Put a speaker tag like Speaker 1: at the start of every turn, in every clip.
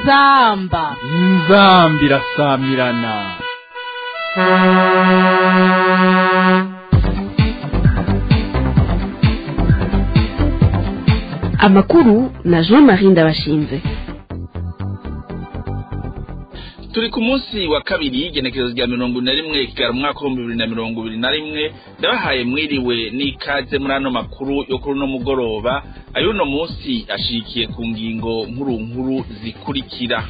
Speaker 1: inzamba
Speaker 2: inzambi irasamirana
Speaker 3: amakuru na jean marie ndabashinze
Speaker 4: turi ku munsi wa kabiri y'igenekerezo rya mirongo ine na rimwe kigara umwaka w'ibihumbi bibiri na mirongo ibiri na rimwe ndabahaye mwiriwe n'ikaze muri ano makuru yo kuri uno mugoroba ay'uno munsi ashikiye ku ngingo nkuru nkuru zikurikira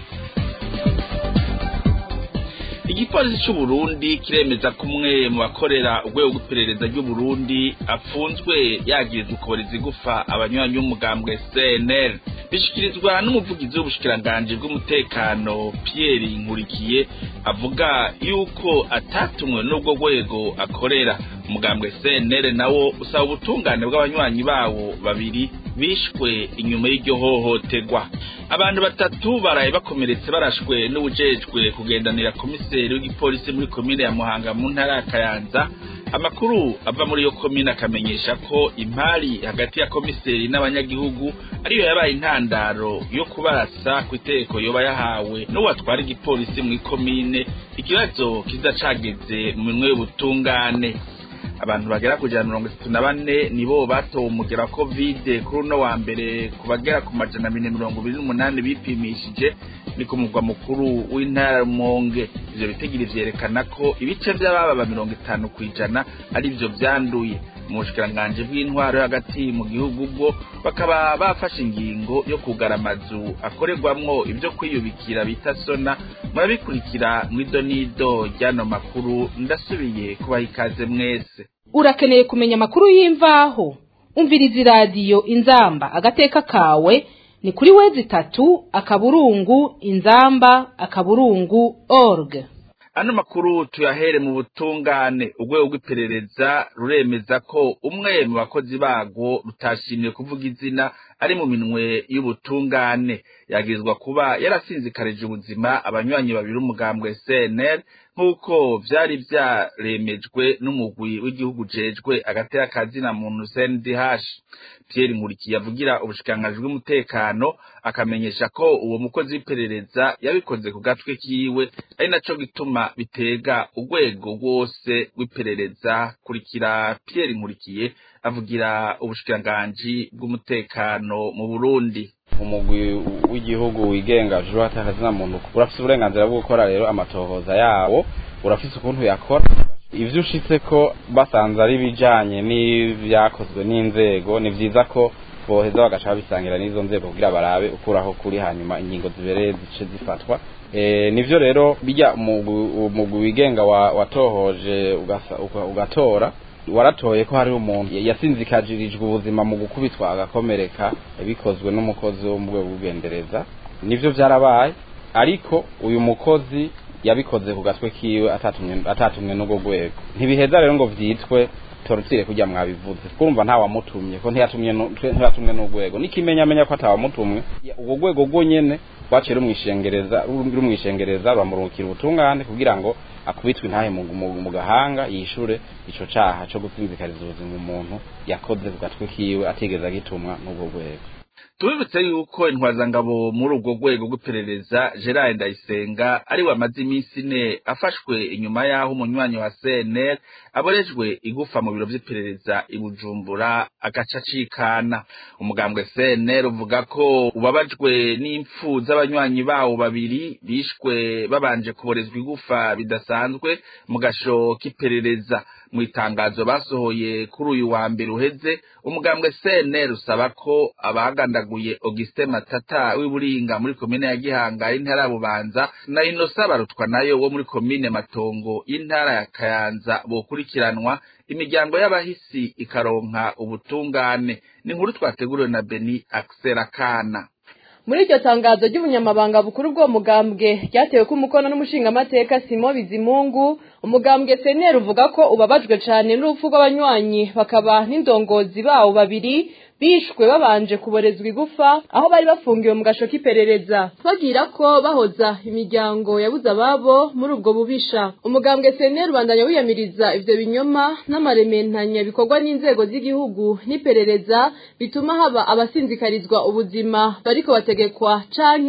Speaker 4: igipolisi c'uburundi kiremeza ko umwe mu bakorera urwego rw'iperereza ry'uburundi apfunzwe yagirizwa ukuboriza igufa abanywanyi b'umugambwe cnl bishikirizwa n'umuvugizi w'ubushikiranganji bw'umutekano pierre nkurikiye avuga yuko atatumwe n'ubwo rwego akorera umugambwe cnl nawo usaba ubutungane bw'abanywanyi bawo babiri bishwe inyuma y'iryo hohoterwa abantu batatu baraye bakomeretse barashwe n'ubujejwe kugendanira komiseri w'igipolisi muri komine ya muhanga mu ntara ya kayanza amakuru ava muri iyo komine akamenyesha ko impari hagati ya komiseri n'abanyagihugu ariyo yabaye intandaro yo kubarasa ku itegeko yoba yahawe n'uwatwara igipolisi mu ikomine ikibazo kiza cageze mu minwe y'ubutungane abantu bagera ku ijana mirongo itatu na bane nibo batowe umugera wa kovide kuri uno wa mbere ku bagera ku majana abiri mirongo ibiri n'umunani bipimishije ni ku mugwa mukuru w'intara Rumonge ivyo bitigiri vyerekana ko ibice vy'ababa mirongo itanu kw'ijana ari vyo vyanduye mu bushikiranganji bw'intwaro hagati mu gihugu bwo bakaba bafashe ingingo yo kugara amazu akorerwamwo ivyo kwiyubikira bita sona murabikurikira mw'ido n'ido ry'ano makuru ndasubiye kubaha ikaze mwese
Speaker 1: urakeneye kumenya amakuru y'imvaho umviriza iradiyo inzamba agateka kawe ni kuri wezi itatu akaburungu inzamba akaburungu org
Speaker 4: ano makuru tuyahere mu butungane urwego rw'iperereza ruremeza ko umwe mu bakozi barwo rutashimiye kuvuga izina ari mu minwe y'ubutungane yagirizwa kuba yarasinzikarije ubuzima abanywanyi babiri umugambwe CNL nk'uko vyari vyaremejwe n'umugwi w'igihugu jejwe agatera kazina muntu CNDH Pierre Nkurikiye avugira ubushikiranganji bw'umutekano akamenyesha ko uwo mukozi w'iperereza yabikoze ku gatwe kiwe ari naco gituma bitega urwego rwose rw'iperereza kurikira Pierre Nkurikiye avugira ubushikiranganji bw'umutekano mu Burundi
Speaker 5: umugwi w'igihugu wigenga juru atakazina muntu urafise uburenganzira bwo gukora rero amatohoza yawo urafise ukuntu yakora ivyo ushitse ko basanze ari bijanye n'ivyakozwe n'inzego ni vyiza ko boheza bagaca babisangira n'izo nzego kugira barabe ukuraho kuri hanyuma ingingo zibereye zice zifatwa e, nivyo rero bijya umugwi wigenga watohoje ugatora waratoye ko hari umuntu yasinzikajirijwe ubuzima mu gukubitwa agakomereka bikozwe n'umukozi wo mu rwego rw'ugendereza nivyo vyarabaye ariko uyu mukozi yabikoze ku gatwe kiwe atatumwe n'urwo rwego ntibiheza rero ngo vyitwe torutire kujya mwabivuze kurumva nta wamutumye ko ntiyatumwe n'urwego n'ikimenyamenya ko atawamutumwe urwo rwego rwo nyene rwaciye rumwishengereza rumwishengereza ruramurungikira ubutungane kugira ngo akubitwe intahe mu gahanga yishure ico caha co gusinzikariza ubuzima umuntu yakoze ku gatwe kiwe atigeze agitumwa n'urwo rwego
Speaker 4: tubibutse yuko intwazangabo muri urwo rwego rw'iperereza gerard ndayisenga ari we amaze iminsi ine afashwe inyuma y'aho umunywanyi wa cnl aborejwe igufa mu biro vy'iperereza i bujumbura agaca acikana umugambwe cnl uvuga ko ubabajwe n'impfu z'abanywanyi bawo babiri bishwe babanje kuborezwa igufa bidasanzwe mu gasho k'iperereza mu itangazo basohoye kuri uyu wa mbere uheze umugambwe cnl usaba ko abagandaguye augustin matata w'iburinga muri komine ya gihanga y'intara ya bubanza na inosa barutwa nayo wo muri komine matongo y'intara ya kayanza bokurikiranwa imiryango y'abahisi ikaronka ubutungane ni inkuru twateguriwe na beni akana
Speaker 6: muri iryo tangazo ry'ubunyamabanga bukuru bw'uwo mugambwe ryatewe ko umukono n'umushingamateka simo bizimungu umugambwe seneri uvuga ko ubabajwe cyane n'urupfu rw'abanywanyi bakaba n'indongozi bawo babiri bishwe babanje kuborezwa igufa aho bari bafungiwe mu gasho k'iperereza bagira ko bahoza imiryango yabuze ababo muri ubwo bubisha umugambwe seneri ubandanya wiyamiriza ivyo binyoma n'amarementanya bikorwa n'inzego z'igihugu n'iperereza bituma haba abasinzikarizwa ubuzima bariko bategekwa canke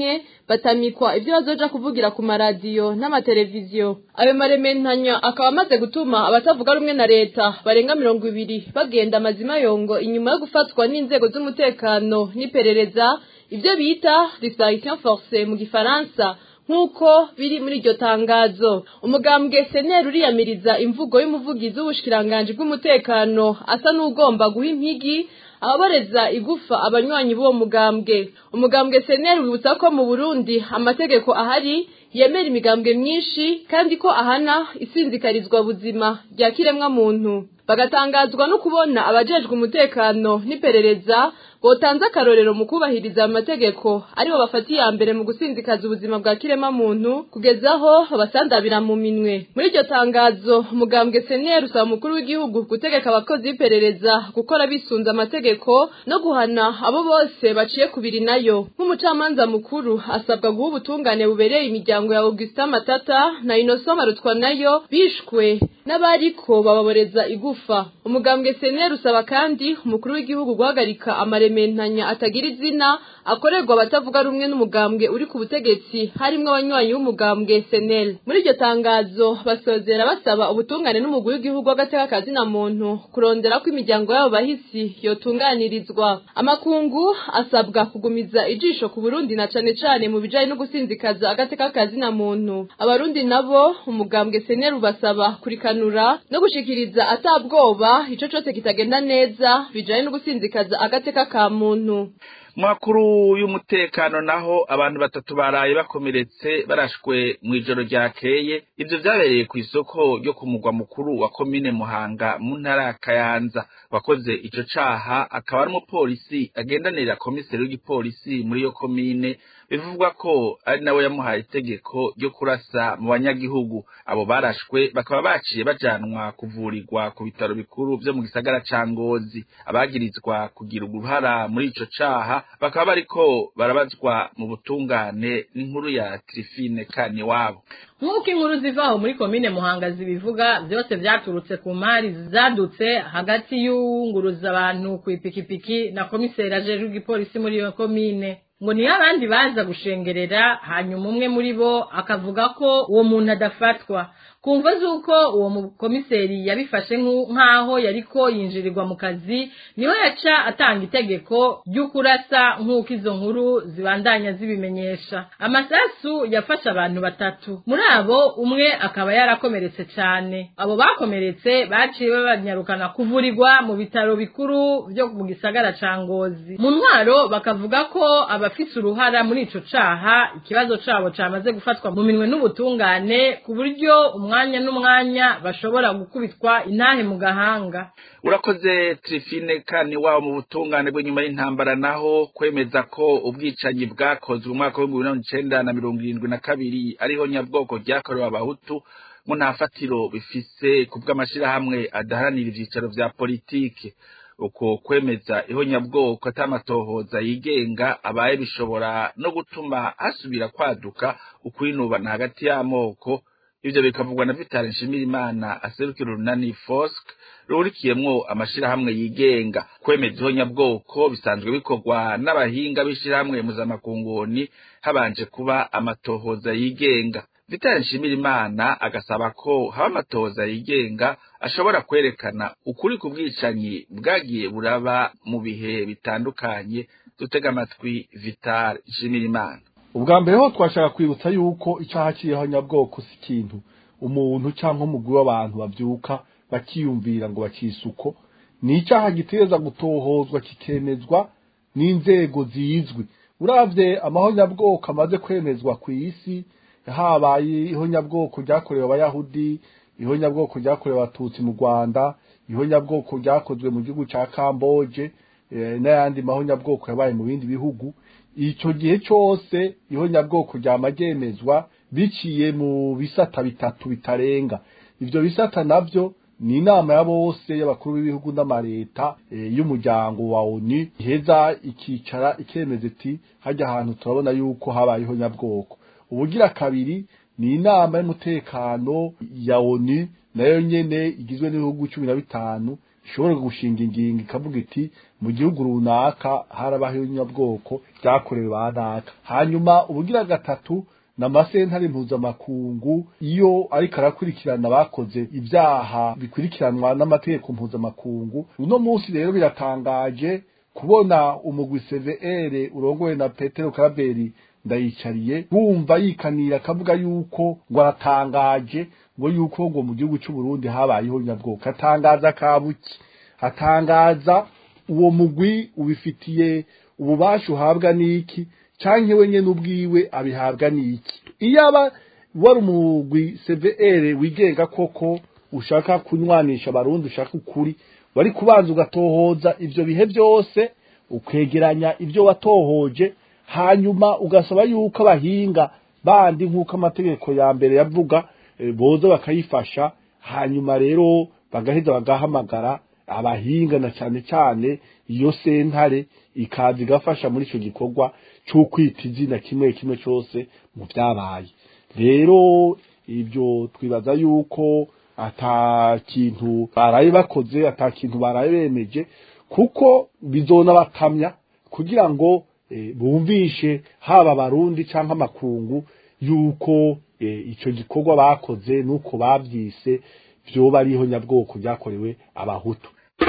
Speaker 6: batamikwa ibyo bazoja kuvugira ku maradiyo n'amateleviziyo ayo marementanya akaba amaze gutuma abatavuga rumwe na leta barenga mirongo ibiri bagenda amazima yongo inyuma yo gufatwa n'inzego z'umutekano n'iperereza ibyo bita disparition forcée mu gifaransa nk'uko biri muri iryo tangazo umugambwe seneri uriyamiriza imvugo y'umuvugizi w'ubushikiranganji bw'umutekano asa n'ugomba guha impigi ababoreza igufa abanywanyi b'uwo mugambwe umugambwe seneri wibutsa ko mu burundi amategeko ahari yemera imigambwe myinshi kandi ko ahana isinzikarizwa buzima rya kiremwa muntu bagatangazwa no kubona abajejwe umutekano n'iperereza botanze akarorero mu kubahiriza amategeko aribo bafata iya mbere mu gusinzikaza ubuzima bwa kirema muntu kugeza aho babasandabira mu minwe muri iryo tangazo umugambwe seneri usaba umukuru w'igihugu gutegeka abakozi b'iperereza gukora bisunze amategeko no guhana abo bose baciye kubiri nayo nk'umucamanza mukuru asabwa guha ubutungane bubereye imiryango ya augustin matata na inoso marutwa nayo bishwe n'abariko bababoreza igufa umugambwe seneri usaba kandi umukuru w'igihugu guhagarika amarementanya atagira izina akorerwa abatavuga rumwe n'umugambwe uri ku butegetsi harimwo abanywanyi b'umugambwe seneri muri iryo tangazo basozera basaba ubutungane n'umugwi w'igihugu w'agateka kazina muntu kurondera ko imiryango y'abo bahisi yotunganirizwa amakungu asabwa kugumiza ijisho ku burundi na cane cane mu bijanye no gusinzikaza agateka kazina muntu abarundi nabo umugambwe seneri ubasaba kurikanura no gushikiriza atabwoba ico cose kitagenda neza bijanye no gusinzikaza agateka ka muntu
Speaker 4: makuru y'umutekano naho abantu batatu baraye bakomeretse barashwe mu ijoro ryakeye ivyo vyabereye ku isoko ryo ku mugwa mukuru wa komine muhanga mu ntara ya kayanza wakoze ico caha akaba ari umupolisi agendanira komiseri w'igipolisi muri iyo komine bivugwa ko ari nawe yamuhaye itegeko ryo kurasa mu banyagihugu abo barashwe bakaba baciye bajanwa kuvurirwa ku bitaro bikuru vyo mu gisagara ca ngozi abagirizwa kugira uruhara muri ico caha bakaba bariko barabazwa mu butungane n'inkuru ya Trifine Kaniwabo
Speaker 7: nk'uko inkuru zivaho muri komine muhanga zibivuga byose vyaturutse ku mari zadutse hagati y'uwunguruza abantu ku ipikipiki na komiseri ajejwe igipolisi muri iyo komine ngo niyo abandi baza gushengerera hanyuma umwe muri bo akavuga ko uwo muntu adafatwa kumva z'uko uwo mukomiseri yabifashe nk'aho yariko yinjirirwa mu kazi niho yaca atanga itegeko ry'ukurasa nk'uko izo nkuru zibandanya zibimenyesha amasasu yafashe abantu batatu muri abo umwe akaba yarakomeretse cyane abo bakomeretse baciye babanyarukana kuvurirwa mu bitaro bikuru byo mu gisagara ca ngozi mu ntwaro bakavuga ko abafise uruhara muri ico caha ikibazo cabo camaze gufatwa mu minwe n'ubutungane ku buryo umwanya n'umwanya bashobora gukubitwa intahe mu gahanga
Speaker 4: urakoze Trifine kani wabo mu butungane bw'inyuma y'intambara naho kwemeza ko ubwicanyi bwakozwe mu mwaka w'ibihumbi bibiri n'icenda na mirongo irindwi na kabiri ariho nyabwoko ryakorewe abahutu mu ntafatiro bifise ku bw'amashirahamwe adaharanira ivyicaro vya politike uko kwemeza ihonyabwoko atamatohoza yigenga abaye bishobora no gutuma hasubira kwaduka ukwinubana hagati y'amoko ivyo bikavugwa na Vital Nshimirimana aserukira urunani FOSC rurikiyemwo amashirahamwe yigenga kwemeza ihonyabwoko bisanzwe bikorwa n'abahinga b'ishirahamwe muzamakunguni habanje kuba amatohoza yigenga Vital Nshimirimana agasaba ko haba amatohoza yigenga ashobora kwerekana ukuri ku bwicanyi bwagiye buraba mu bihe bitandukanye dutega amatwi Vital Nshimirimana
Speaker 8: ubwa mbere ho twashaka kwibutsa yuko icyaha cy'ihonyabwoko si ikintu umuntu cyangwa umugwi w'abantu babyuka bakiyumvira ngo bakisuko ni icyaha gitegereza gutohozwa kikemezwa n'inzego zizwi uravye amahonyabwoko amaze kwemezwa ku isi habaye ihonyabwoko ryakorewe abayahudi ihonyabwoko ryakorewe abatutsi mu rwanda ihonyabwoko ryakozwe mu gihugu ca kamboje n'ayandi mahonyabwoko yabaye mu bindi bihugu icyo gihe cyose ihonyabwoko ryamagemezwa biciye mu bisata bitatu bitarenga ivyo bisata navyo ni inama ya bose y'abakuru b'ibihugu n'amareta y'umuryango wa ONU iheza ikicara ikemeza iti hajya ahantu turabona yuko habayeho nyabwoko ubugira kabiri ni inama y'umutekano ya ONU nayo nyene igizwe n'ibihugu cumi na bitanu ishobora gushinga ingingo ikavuga iti mu gihugu runaka harabaho inyabwoko byakorewe ba naka hanyuma ubugira gatatu n'amasentare mpuzamakungu iyo ariko arakurikirana bakoze ibyaha bikurikiranwa n'amategeko mpuzamakungu uno munsi rero biratangaje kubona umugwi CVR urongowe na Petero Karaberi ndayicariye bumva yikanira akavuga yuko ngo aratangaje ngo yuko ngo mu gihugu cy'u Burundi habayeho nyabwoko atangaza kabuki atangaza uwo mugwi ubifitiye ububasha uhabwa n'iki canke we nyene ubwiwe abihabwa n'iki iyo aba wari umugwi CVR wigenga koko ushaka kunywanisha abarundi ushaka ukuri wari kubanza ugatohoza ivyo bihe byose ukwegeranya ibyo watohoje hanyuma ugasaba yuko abahinga bandi nk'uko amategeko ya mbere yavuga e, boza bakayifasha hanyuma rero bagaheza bagahamagara abahinga na cyane cyane iyo sentare ikaza igafasha muri icyo gikorwa cyo kwita izina kimwe kimwe cyose mu byabaye rero ibyo twibaza yuko ata kintu baraye bakoze ata kintu baraye bemeje kuko bizona bakamya kugira ngo e, bumvishe haba abarundi cyangwa amakungu yuko e, icyo gikorwa bakoze nuko babyise byoba ariho nyabwoko byakorewe abahutu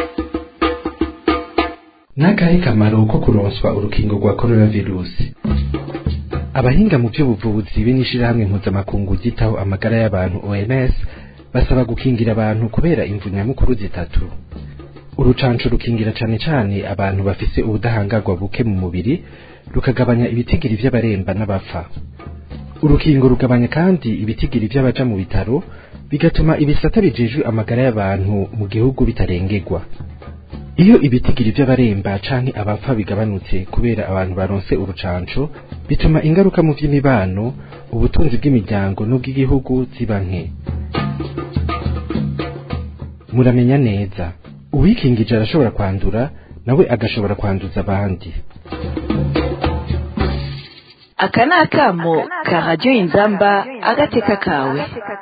Speaker 9: n'akahe kamaro ko kuronswa urukingo rwa korona virusi abahinga mu by'ubuvuzi be n'ishyirahamwe mpuzamakungu ryitaho amagara y'abantu oms basaba gukingira abantu kubera imvu nyamukuru zitatu urucanco rukingira cane cane abantu bafise ubudahangarwa buke mu mubiri rukagabanya ibitigiri vy'abaremba n'abapfa urukingo rugabanya kandi ibitigiri vy'abaja mu bitaro bigatuma ibisata bijejwe amagara y'abantu mu gihugu bitarengerwa iyo ibitigiri vy'abaremba canke abapfa bigabanutse kubera abantu baronse urucanco bituma ingaruka mu vy'imibano ubutunzi bw'imiryango n'ubw'igihugu ziba nke muramenya neza uwikingije arashobora kwandura nawe agashobora kwanduza abandi
Speaker 3: aka ni akamo ka radiyo inzamba agateka kawe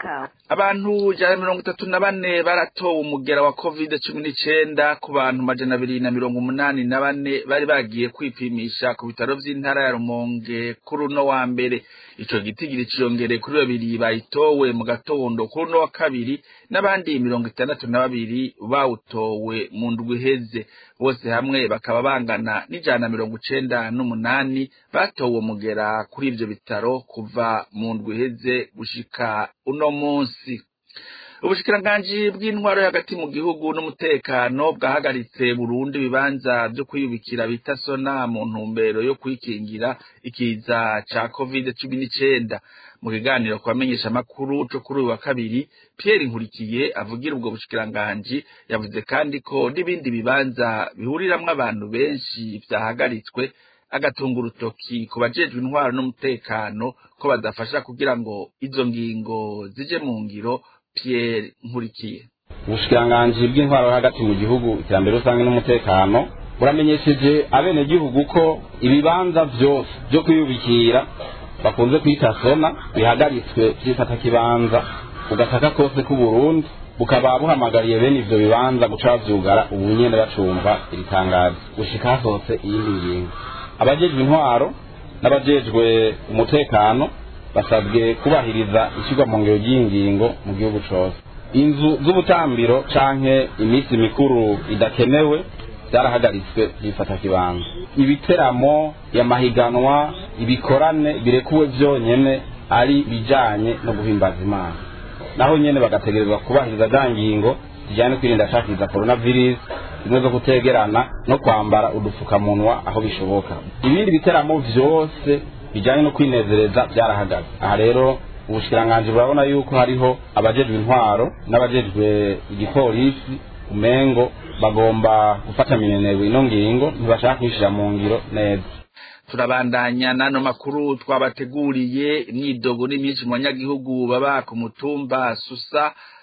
Speaker 4: abantu ijana na mirongo itatu na bane baratowe umugera wa covid cumi n'icenda ku bantu majana abiri na mirongo umunani na bane bari bagiye kwipimisha ku bitaro vy'intara ya rumonge kuri uno wa mbere ico gitigiri ciyongereye kuri babiri bayitowe mu gatondo kuri uno wa kabiri n'abandi mirongo itandatu na babiri bawutowe mu ndwi iheze bose hamwe bakaba bangana n'ijana na mirongo icenda n'umunani batowe umugera kuri ivyo bitaro kuva mu ndwi iheze gushika uno munsi ubushikiranganji bw'intwaro hagati mu gihugu n'umutekano bwahagaritse burundu ibibanza vyo kwiyubikira bita sona mu ntumbero yo kwikingira ikiza ca covid cumi n'icenda mu kiganiro ku bamenyesha amakuru co kuri uyu wa kabiri pierre nkurikiye avugira ubwo bushikiranganji yavuze kandi ko n'ibindi bibanza bihuriramwo abantu benshi vyahagaritswe agatunga urutoki ku bajejwe intwaro n'umutekano ko badafasha kugira ngo izo ngingo zije mu ngiro Pierre Nkurikiye
Speaker 5: ubushikiranganji bw'intwaro hagati mu gihugu iterambere rusange n'umutekano buramenyesheje abenegihugu ko ibibanza vyose vyo kwiyubikira bakunze kwita sona bihagaritswe vyifata kibanza ugataka kose k'uburundi bukaba buhamagariye bene ivyo bibanza guca bavyugara ubu nyene bacumva iri tangazo gushika hasohotse iyindi ngingo abajejwe intwaro n'abajejwe umutekano basabwe kubahiriza ishyirwa mu ngero ry'iyi ngingo mu gihugu cose inzu z'ubutambiro canke iminsi mikuru idakenewe byarahagaritswe byifata kibanza ibiteramo yamahiganwa ibikorane birekuwe vyonyene ari bijanye no guhimbaza imana naho nyene bagategerezwa kubahiriza za ngingo zijyanye kwirinda shakiriza coronavirus zimwe zo kutegerana no kwambara udupfukamunwa aho bishoboka ibindi biteramo vyose bijyanye no kwinezereza byarahagaze aha rero ubushikiranganji burabona yuko hariho abajejwe intwaro n'abajejwe igipolisi umengo bagomba gufata minenerwa ino ngingo ntibashaka kwishira mu ngiro neza
Speaker 4: turabandanya n'ano makuru twabateguriye imyidogo n'imyinshi mu banyagihugu baba ku mutumba susa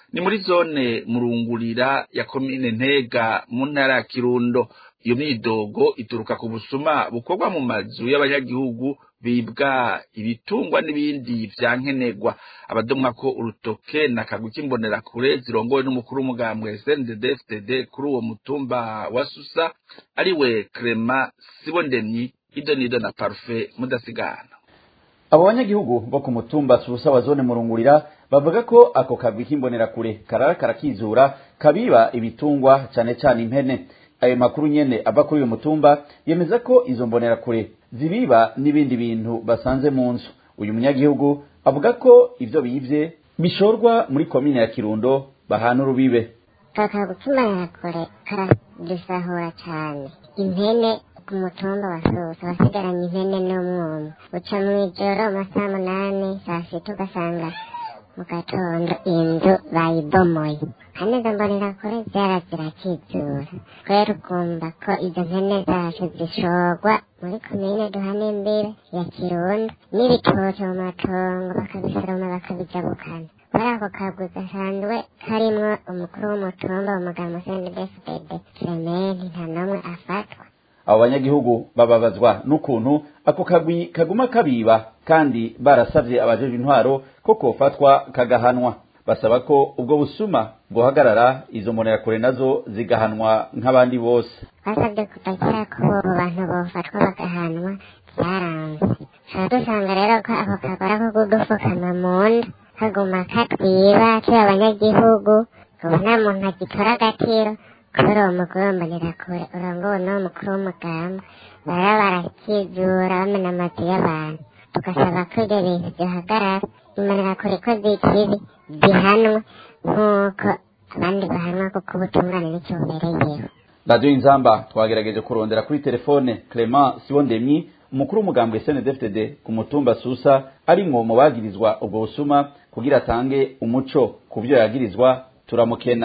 Speaker 4: ni muri zone murungurira ya komine ntega mu ntara ya kirundo iyo myidogo ituruka ku busuma bukorwa mu mazu y'abanyagihugu bibwa ibitungwa n'ibindi vya nkenerwa abadomwa ko urutoke na kagwi k'imbonerakure zirongowe n'umukuru w'umugambwe SNDD-FDD kuri uwo mutumba wa Susa ariwe Clement Sibondemyi idonido na Parfait mudasigana
Speaker 10: abo banyagihugu bo ku mutumba susa wa zone murungurira bavuga ko ako kagwi k'imbonerakure karara karakizura kabiba ibitungwa cane cane impene ayo makuru nyene ava kuri uyu mutumba yemeza ko izo mbonerakure zibiba n'ibindi bintu basanze mu nzu uyu munyagihugu avuga ko ivyo bivye bishorwa muri komine ya kirundo bahana urubibe
Speaker 11: kakagwi k'imbonerakure karadusahura cane impene ku mutumba wa susa wasigaranye impene n'umwuma uca mw'ijoro amasaha munani saa sita ugasanga mu gatondo inzu bayibomoye kandi izo mbonerakure zara zirakizura kubera ukumva ko izo mpene zacu zishorwa muri komine duhana imbere ya kirundo n'ibitoke mu matongo bakabisoroma bakabijabukana muri ako kagwi gasanzwe karimwo umukuru w'umutumba umugabo sendebesibede kirementi nta n'umwe afatwa
Speaker 10: abo banyagihugu bababazwa n'ukuntu ako kagwi kaguma kabiba kandi barasavye abajeje intwaro ko kofatwa kagahanwa basaba ko ubwo busuma bwohagarara izo mbonerakure nazo zigahanwa nk'abandi bose
Speaker 11: basabye kudakira ko abo bantu bofatwa bagahanwa byaranze tuba dusanga rero ko ako kagora ko kudufukama mu nda kaguma katwiba turi abanyagihugu ubu nta muntu agitora agatiro kubera uwo mugore w'imbonerakure urongowe n'uwo mukuru w'umugamba baba barakizura bamena amazu y'abantu tugasaba ko ibyo bintu byohagarara imbonerakure ko zikibi zihanwa nk'uko abandi bahanwa kuko ubutungane nicyo bubereyeho
Speaker 10: radiyo inzamba twagerageje kurondera kuri telefone clement sibondemyi umukuru w'umugambwe snedfdd ku mutumba susa arimwo mu bagirizwa ubwo busuma kugira atange umuco ku byo yagirizwa turamukena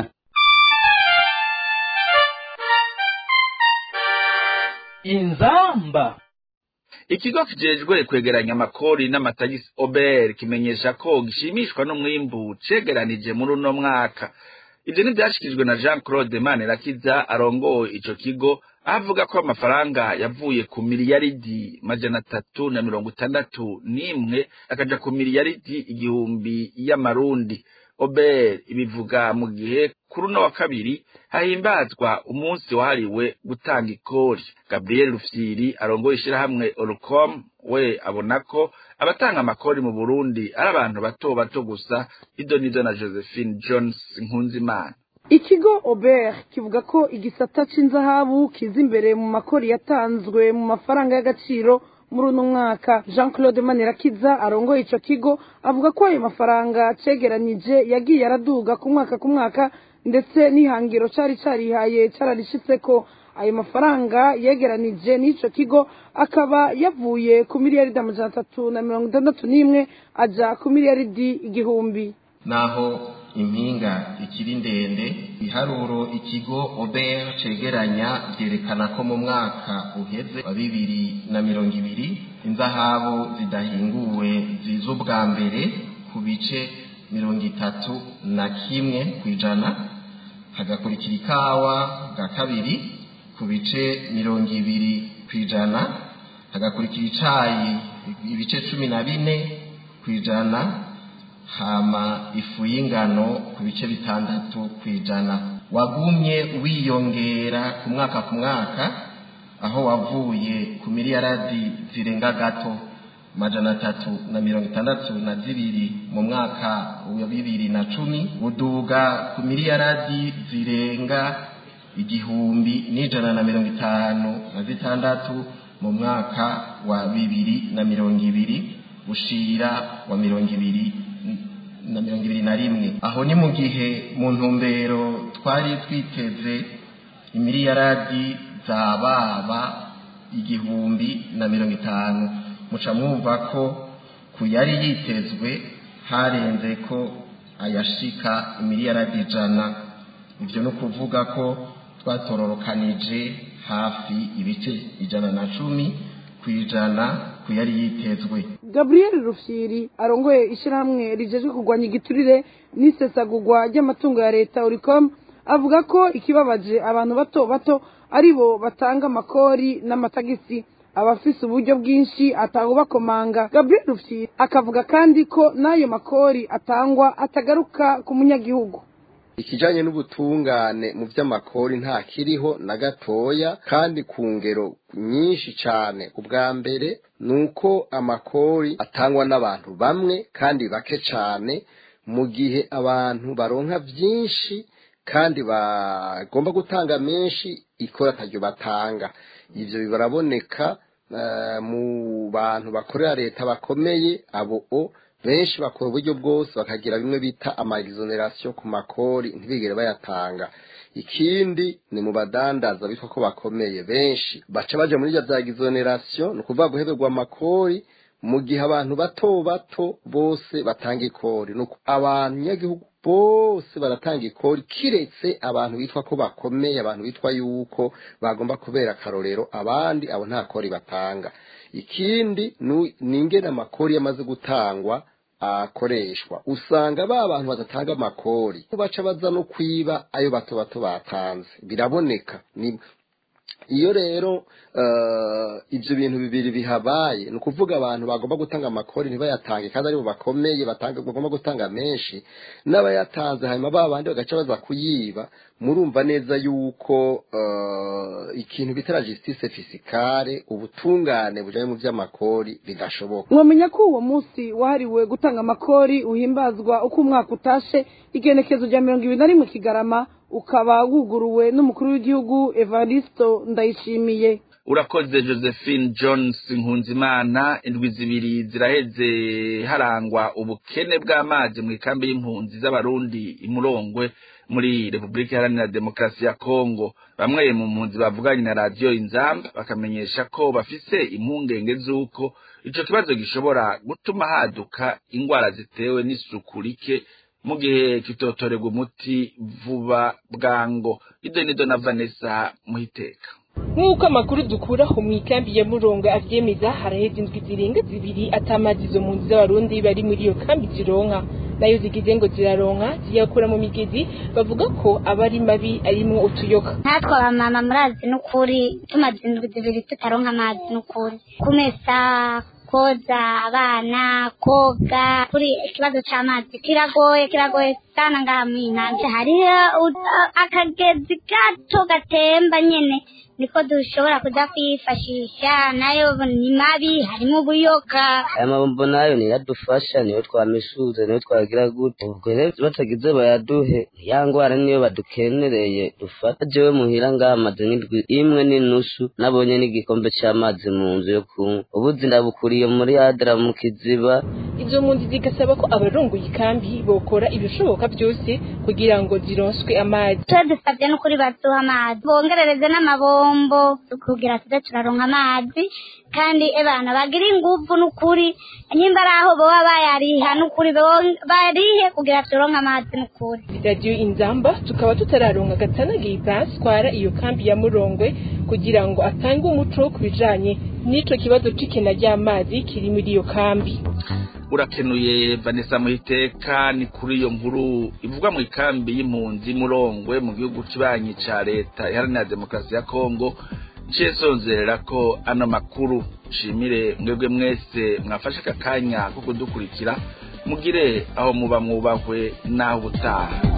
Speaker 2: inzamba
Speaker 4: ikigo kijejwe kwegeranya amakori n'amatagisi ober kimenyesha ko gishimishwa n'umwimbu cegeranije muri uno mwaka ivyo ntivyashikirijwe na jean claude manirakiza arongoye ico kigo avuga ko amafaranga yavuye ku miliyaridi majana atatu na mirongo itandatu n'imwe akaja ku miliyaridi igihumbi y'amarundi ober ibivuga mu gihe kuri uno wa kabiri hahimbazwa umunsi wahariwe gutanga ikori gabriel rufyiri arongoye ishirahamwe orucom we abona ko abatanga amakori mu burundi ari abantu bato bato gusa idonido na josephine jones nkunzimana
Speaker 12: ikigo ober kivuga ko igisata c'inzahabu kiza imbere mu makori yatanzwe mu mafaranga y'agaciro muri uno mwaka jean claude manirakiza arongoye ico kigo avuga ko ayo mafaranga cegeranije yagiye araduga ku mwaka ku mwaka ndetse n'ihangiro cari carihaye cararishitseko ayo mafaranga yegeranije n'ico kigo akaba yavuye ku miliyaridi amajana atatu na mirongo itandatu n'imwe aja ku miliyaridi igihumbi
Speaker 13: naho impinga ikiri ndende iharuro ikigo ober cegeranya vyerekana ko mu mwaka uheze wa bibiri na mirongo ibiri inzahabu zidahinguwe ziza ubwa mbere ku bice mirongo itatu na kimwe ku ijana hagakurikira ikawa bwa kabiri ku bice mirongo ibiri ku ijana hagakurikira icayi ibice cumi na bine ku ijana hama ifu y'ingano ku bice bitandatu ku ijana wagumye wiyongera ku mwaka ku mwaka aho wavuye ku miliyaradi zirenga gato majana atatu na mirongo itandatu na zibiri mu mwaka wa bibiri na cumi uduga ku miliyaradi zirenga igihumbi n'ijana na mirongo itanu na zitandatu mu mwaka wa bibiri na mirongo ibiri ushira wa mirongo ibiri na mirongo ibiri na rimwe aho ni mu gihe mu ntumbero twari twiteze imiliyaradi zababa igihumbi na mirongo itanu muca mwumva ko ku yari yitezwe harenze ko ayashika imiliyaradi ijana ibyo ni ukuvuga ko twatororokanije hafi ibice ijana na cumi ku ijana ku yari yitezwe
Speaker 12: gabriel rufyiri arongoye ishyirahamwe rijejwe kurwanya igiturire n'isesagurwa ry'amatungo ya leta uricom avuga ko ikibabaje abantu bato bato ari bo batanga amakori n'amatagisi abafise uburyo bwinshi atawubakomanga gabriel rufyiri akavuga kandi ko n'ayo makori atangwa atagaruka ku munyagihugu
Speaker 14: ikijanye n'ubutungane mu vy'amakori nta kiriho na gatoya kandi ku ngero nyinshi cane ubwa mbere nuko amakori atangwa n'abantu bamwe kandi bake cane mu gihe abantu baronka vyinshi kandi bagomba gutanga menshi ikora ataryo batanga ivyo bibaraboneka uh, mu bantu bakorera leta bakomeye abo o benshi bakora uburyo bwose bakagira bimwe bita ama exoneration ku makori ntibigere bayatanga ikindi ni mu badandaza bitwa ko bakomeye benshi baca baja muri za exoneration ni ukuvuga guheberwa amakori mu gihe abantu bato bato bose batanga ikori nuko abanyagihugu bose baratanga ikori kiretse abantu bitwa ko bakomeye abantu bitwa yuko bagomba kubera akarorero abandi abo nta kori batanga ikindi ni ingene amakori yamaze gutangwa akoreshwa usanga ba bantu badatanga amakori baca baza no kwiba ayo bato bato batanze biraboneka ni iyo rero ibyo bintu bibiri bihabaye ni ukuvuga abantu bagomba gutanga amakori ntibayatange kandi aribo bakomeye bagomba gutanga menshi n'abayatanze hanyuma ba bandi bagaca baza kuyiba murumva neza yuko ikintu bita justice fisikare ubutungane bujyanye mu by'amakori bidashoboka
Speaker 12: mwamenya ko uwo munsi wahariwe gutanga amakori uhimbazwa uko umwaka utashe igenekezo rya mirongo ibiri na rimwe kigarama ukaba wuguruwe n'umukuru w'igihugu evaristo ndayishimiye
Speaker 4: urakoze josephine jones nkunzimana indwi zibiri ziraheze harangwa ubukene bw'amazi mu ikambi y'impunzi z'abarundi imurongwe muri repubulika iharanira demokarasi ya kongo bamwe mu mpunzi bavuganye na radiyo inzamba bakamenyesha ko bafise impungenge z'uko ico kibazo gishobora gutuma haduka ingwara zitewe n'isuku rike mu gihe kitotorerwa umuti vuba bwango ido nido na vanessa muhiteka
Speaker 15: nk'uko amakuru dukuraho mu ikambi ya murongo avyemeza haraheze indwi zirenga zibiri atamazi izo mpunzi z'abarundi bari muri iyo kambi zironka nayo zigize ngo ziraronka ziyakura mu migezi bavuga ko aba ari mabi arimwo utuyoka
Speaker 11: natwe abamama murazi n'ukuri tumaze indwi zibiri tutaronka amazi n'ukuri kumesa koza abana koga kuri ikibazo c'amazi kiragoye kiragoye sana ngaha mwinanje hariho akagezi gato gatemba nyene niko dushobora kuja kwifashisha nayo ni mabi harimo ubuyoka
Speaker 16: aya mabombo nayo niyadufasha niyo twamisuze niyo twagira gute ubwo rero batagize bayaduhe ya ngwara niyo badukenereye dufata jewe muhira ngaha amaze nk'indwi imwe n'inusu nabonye n'igikombe c'amazi mu nzu yo kunywa ubuzi ndabukuriye muri adra mu kiziba
Speaker 15: izo mpunzi zigasaba ko abarongoye ikambi bokora ibishoboka byose kugira ngo zironswe amazi
Speaker 11: tuba dusabye n'ukuri baduha amazi bongerereze n'amabombo kugira tuze turaronka amazi kandi ebana bagira inguvu n'ukuri nyimba ari aho boba bayariha n'ukuri barihe kugira turonke amazi n'ukuri
Speaker 15: radiyo inzamba tukaba tutararonka gatanagiye ibansi twara iyo kambi ya murongwe kugira ngo atange umuco ku bijanye n'ico kibazo c'ikena ry'amazi kiri muri iyo kambi
Speaker 4: urakenuye vanessa muhiteka ni kuri iyo nkuru ivugwa mu ikambi y'impunzi murongwe mu gihugu kibanyi ca leta iharanira demokarasi ya kongo nciye sonzerera ko ano makuru nshimire mwebwe mwese mwafashe aka kanya ko kudukurikira mugire aho muba mwubahwe n'aho ubutaha